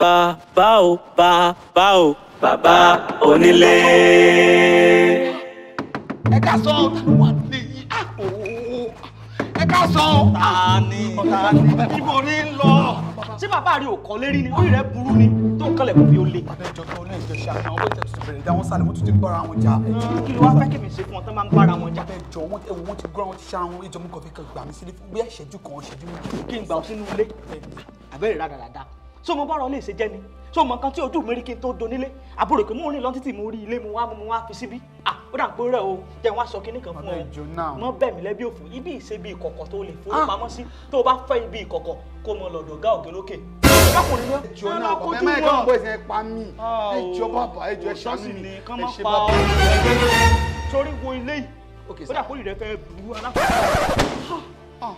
bàbá o bàbá o bàbá onílé. ẹ ká sọ ọ̀tá wà níyì ẹ ká sọ ọ̀tá ni ọ̀tá ni ibo ni ń lọ. ṣé bàbá rí òkàn lérí ni orí rẹ burú ni tó ń kọlẹ̀ kó fi ó lé. bàbá ìjọ tó lẹ́yìn ìjọ ṣe àwọn owó ìtẹ̀tù bẹ̀rẹ̀ dá wọn sálẹ̀ wọ́n tún ti gbọ́ra wọn jà. kí ló wá fẹ́ kí mi ṣe fún ọ tán máa ń bára wọn jà. bàbá ìjọ wọn ewu wọn ti gbọ́ra wọn ti ṣara wọn ìjọ mú kọfí kan gbà mí sílé fún bóyá ìṣẹ́jú kan ìṣẹ́jú méjì. kí n gbà ọ sínú ilé àbẹ̀rẹ̀ rádaràda so mo bọ́rọ̀ lè ṣe jẹ́ ni so mo nǹkan tí ojú mi rí kí n tó donílé àbúrò pé mo rìn lọ títì mo rí ilé mo wá mo wá fi síbí ah ó dà pé rẹ o jẹ́ wọ́n aṣọ kínní kan fún bàbá ọ ìjọ náà. mọ bẹ́ẹ̀ mi lẹ́bí òfò ibi ìṣe bí ìkọ̀kọ̀ tó lè fowópamọ́ sí tó o bá fẹ́ ibi ìkọ̀kọ̀ kó o mọ lọ́dọ̀ ọ̀gá òkè lókè. ọkùnrin ló ìjọ náà bàbá ẹ má ẹ̀ka ọ̀bọ̀ ìsìn ẹ̀ pa mí ẹjọ bàbá ẹjọ ẹ ṣàánú mi ni kán ẹ má ṣe pa bàbá. ọ́ sórí wo ilé yìí Ok, ó sir. dà kó ìrẹ́ fẹ́ bu alákọ̀ọ́ Ah.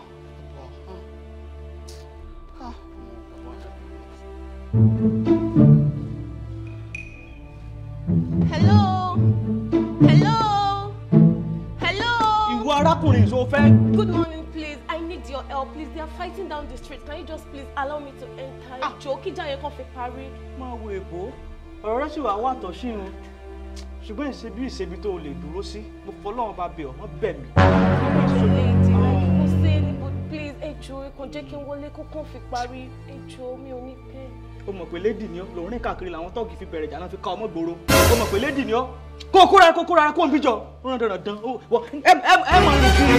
Hello? Hello? Hello? ìwọ arákùnrin ìṣó fẹ́ Good morning, please. I need your help, please. They are fighting down the street. Can you just please allow me to enter? Jọ̀ọ́ kí ìjà yẹn kàn fi parí. máa wo èbó ọ̀rọ̀ rẹ sì wà wà tọ̀ sí irun ṣùgbọ́n ìṣebí ìṣebí tó o lè dúró sí mo fọlọ́run bá bẹ̀ ọ́ wọ́n bẹ̀ mí. Lady, like, kò sí anybody, please. Ẹ jọ̀ọ́ ẹ kàn jẹ́ kí n wọlé kó kàn fi parí. Ẹ jọ̀ọ́ mi ò ní pẹ́. o mọ̀ pé lédì ni ọ́ lòun rìn káàkiri làwọn tọ́ọ̀gì fi bẹ̀rẹ̀ ìjà náà fi ká ọmọ gbòòrò o mọ̀ pé lédì ni ọ́ kó o kóra kó o kóra kó o ń bíjọ ó rán dandan dán ó wọ ẹ ẹ ẹ mọ̀ rìn kiri.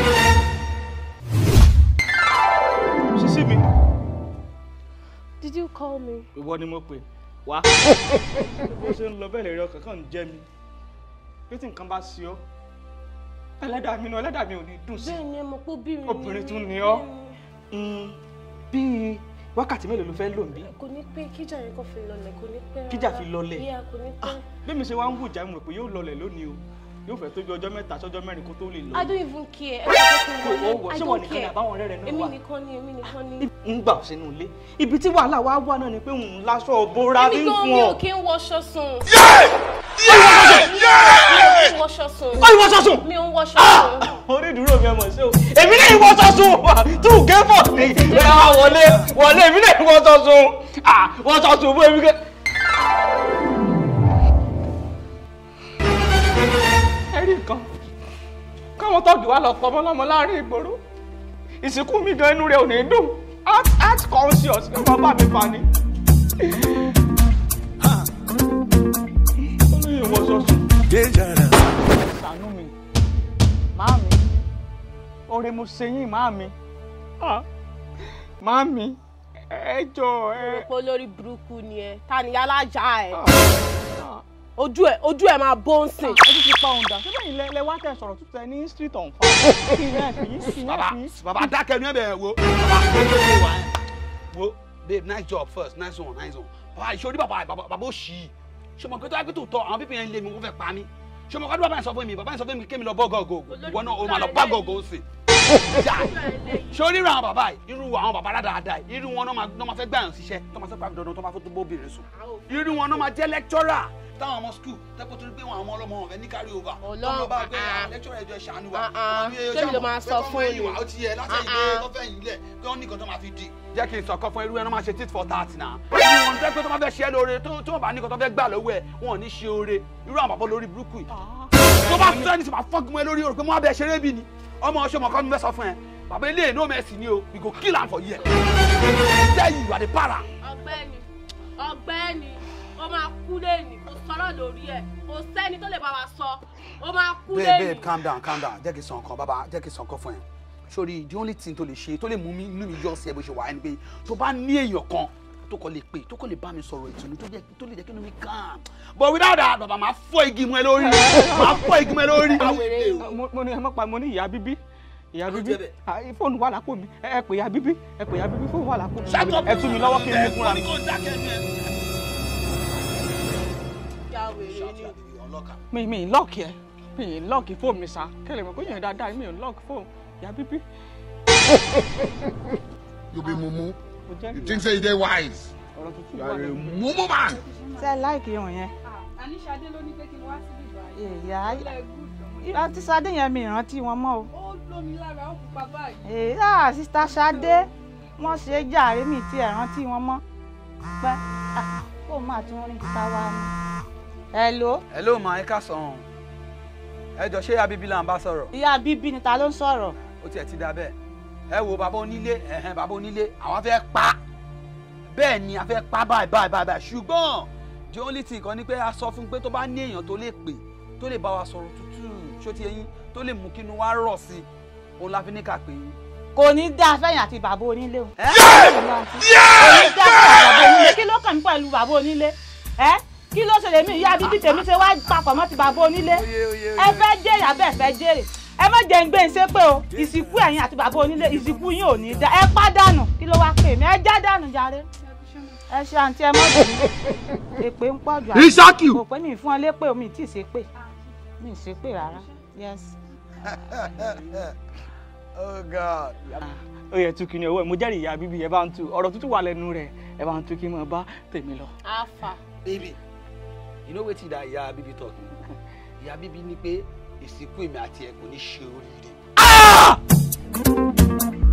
sísí mi Did you call me? ìwọ ni mo pè wá bó ṣe ń lọ bẹ́ẹ̀ lè rí ọkàn kan ń jẹ́ mi bí tí nǹkan bá ṣe ọ́ ẹlẹ́dàá mi náà ẹlẹ́dàá mi ò ní dùn sí i. Bẹ́ẹ̀ ni ẹ mọ̀ pé obìnrin ni Obìnrin mí. tún ni ọ́. Bẹ́ẹ̀ Mm, bíi wákàtí mélòó ló fẹ́ lò ń bí ni. Kò ní pẹ́ kíjà yẹn kàn fi lọlẹ̀ kò ní pẹ́. Kíjà rárá. fi lọlẹ̀? Yeah, kò ní pẹ́. bí mi ṣe wá ń wùjà mo rò pé yóò lọlẹ̀ lónìí o yóò fẹ́ tójú ọjọ́ mẹ́ta sọ́jọ́ mẹ́rin kó tó lè lọ. I don't even care. Ẹ jẹ́ kí n Ó wọ̀, wọlé. I ṣé wọ́n don't nìkan ni care. àbáwọn ọ̀rẹ́ rẹ̀ náà Èmi wà? nìkan ni, èmi nìkan ni. ń gbà sínú ilé ibi tí wàhálà wa wà náà ni pé òun láṣọ òbora bí Èmi ń gan fún mi ọ. ò kí ń wọṣọ sùn. Mi ò kí ń wọṣọ sùn. ó ìwọ sọsùn. Mi ò ń wọṣọ sùn. orí ìdúró mi ọmọ sí o èmi náà ìwọ sọsùn tù gẹ́fọ̀ ni ẹ wá wọlé wọlé èmi náà ìwọ sọsùn wọ́n sọsùn fún èmi kẹ́. ẹ̀rí nǹkan káwọn tọ́jú wa lọ pọ̀ mọ́ lọ́mọ láàrin ìgboro ìsìnkú mi gan inú rẹ̀ ò ní dùn heart heart conscious ló máa bá mi fa ni. ó ní ìwọ sọsùn ṣàánú mi máàmí oore mo ṣe yín máàmí Ah, máàmí ẹ jọ ẹ. Pé olórí burúkú ni ẹ. Ta ni alájà ẹ? Ah, Ojú ẹ ojú ẹ máa bó ń sìn. ẹ ti ti pa òun dà síbẹ̀ yìí lẹ wá tẹ̀ sọ̀rọ̀ tútù ẹ ní street on fire kí ẹ fi yín kí baba ẹ fi. baba dákẹ́ ní ẹ̀bẹ̀ wo baba ó tó ṣe wà ẹ́ wo babe nice job first nice one nice one baba ìṣòrí baba baba baba ó ṣì í ṣe mọ̀ pé tó yẹ pé tó tọ́ àwọn pípín yẹn lé mi wọ́n fẹ́ pa mí ṣe mọ̀ pé baba yẹn sọ fún mi baba yẹn sọ fún mi kémi lọ bọ́ gọ́gọ́ ìwọ náà o máa lọ bá gọ́gọ́ sí sórí irú àwọn bàbá yìí irú àwọn bàbá dáadáa yìí irú wọn náà máa náà máa fẹ́ gbàyàn síṣẹ́ tó máa fẹ́ pàmì dandan tó máa fẹ́ tó bóbìnrin sùn irú wọn náà máa jẹ́ lecturer táwọn ọmọ school tẹ́kọ̀ torí pé wọn àwọn ọlọ́mọ wọn fẹ́ ní carry over tó Ọlọ́run, lọ bá gbé ah, ah. àwọn lecturer ẹjọ́ ìṣàánú wa Ah, ah. Àwọn bí Tẹ́mi ló máa pé sọ kọ́ fún mẹ́yìn mi. wá, ó ti yẹ látẹ̀yìn Ah, dé ah. lọ́fẹ̀yìn lẹ̀ pé wọ́n ní nǹkan tó máa fi dì. jẹ́ kí n sọ̀kan fún irú ẹ̀ náà máa ṣe tit for tat náà. irú wọn tẹ́ pé tó máa fẹ́ ṣe é lóore tó tó bá ní nǹkan tó fẹ́ gbà lọ́wọ́ ẹ̀ wọn ò ní ṣe oore irú àwọn bàbá lórí burúkú yìí. tó bá sọ ẹni tí màá fọ́gun ẹ lórí o rò pé mo á bẹ ṣeré bí ni ọmọ ọṣọ mọ̀kọ́ mi fẹ́ sọ fún ẹ bàbá ilé ìnáwó mẹ́sì ni o we go kill am for here. tell you you are the para. Ọ̀gbẹ́ni ọ̀gbẹ́ni ó máa kú lẹ́yìn kò sọ̀rọ̀ lórí ẹ̀ kò sẹ́ni tó lè bá wa sọ ó máa kú babe lẹ́yìn. babe calm down calm down jẹ́ kí n sọ nǹkan bàbá jẹ́ kí n sọ nǹkan fún ẹ sori the only thing tó lè ṣe tó lè mú mi inú mi yọ sí ẹ bó ṣe wà ẹni pé tó bá ní èèyàn kan tó kọ lè pè tó kọ lè bá mi sọ̀rọ̀ ìtùnú tó jẹ́ tó lè jẹ́ kí inú mi calm but without that bàbá máa fọ́ igi mọ́ ẹ lórí máa fọ́ igi mọ́ ẹ lórí. mo mo ní ẹ má pa mo ní ìyá bíbí ìyá bíbí jẹ́ bẹ́ẹ̀. Ah, fóònù wà lápò mi ẹ ẹ pè ìyá bíbí ẹ pè ìyá bíbí fóònù wà lápò mi Shut up. ẹ tú mi lọ́wọ́ kí n mú fúnra mi. Wọ́n ní kó dákẹ́ ẹnu ẹ. Ya wèrè ni. ọlọ́kà. mi mi lọ́ọ̀kì ẹ mi ì lọ́ọ̀kì fóònù mi sa kẹlẹ̀ mọ̀ kó yẹn dáadáa mi ì lọ́ọ̀kì fóònù ìyá bíbí. You be mumu. mo jẹ́ You think say you dey wise. ọ̀rọ̀ tuntun You wà are a lẹ́nu. mumu man. ṣe láìkí irun yẹn. Àníṣadé ló ní pé kí n wá síbí báyìí. ìyá Ilé gúúsù. àti Ṣadé yẹn mi ìrántí wọn mọ́ o. Ó lómi lára ó pupa báyìí. èyí sísá Ṣadé wọ́n ṣe jàre mi tí ẹ̀ rántí wọn mọ́. pẹ́ wà tí wọ́n rí kíta wá ní. hello hello ma ẹ ká sàn ẹ jọ ṣé abibi là ń bá sọ̀rọ̀ ìyá bíbí ni ta ló ń sọ̀rọ̀. ó tiẹ̀ ti da bẹ́ẹ̀ ẹ wo bàbá onílé ẹ̀hẹ́n bàbá onílé àwọn fẹ́ pa bẹ́ẹ̀ ni a fẹ́ pa báyìí báyìí báyìí báyìí ṣùgbọ́n the only thing kan ni pé a sọ fún un pé tó bá ní èèyàn tó lè pè tó lè bá wa sọ̀rọ̀ tútù ṣó ti eyín tó lè mú kínú wa rọ̀ sí i òun la fi ní ká pè yín. kò ní dá fẹ́yìn àti bàbá onílé o. kò ní dá fẹ́yìn bàbá onílé kí ló kàn mí pẹ̀lú bàbá onílé ẹ kí ló ṣe lèmi ìyá bíbí tèmi ṣe wá papọ̀ mọ́ ti bàbá onílé ẹ fẹ́ jèrè abẹ́ fẹ́ jèrè ẹ má jẹ́ ń gbé ń ṣe pé o ìsìnkú ẹ̀yin àti bàbá onílé ìsìnkú yín ò ní dá ẹ pàdánù kí ló wá pè mí ẹ já dànù jàre ẹ ṣe àǹtí ẹ mọ́ bìí èpè ń pọ̀ jù àti Ìṣákì. kò pé mi fún ọ lépè omi tí ì ṣe pè mi ì ṣe pè rárá yes. oh god. ó yẹ tu kìnìún owó ẹ mo jẹ́rìí ìyá bíbí ẹ bá ń tu ọ̀rọ̀ tútù wà lẹ́nu rẹ̀ ẹ bá ń tu kí n máa bá tèmi lọ. afa baby you know wetin that ìyá bíbí talk ìyá bíbí ní pé ìsìnkú èmi àti ẹ kò ní ṣe oríire.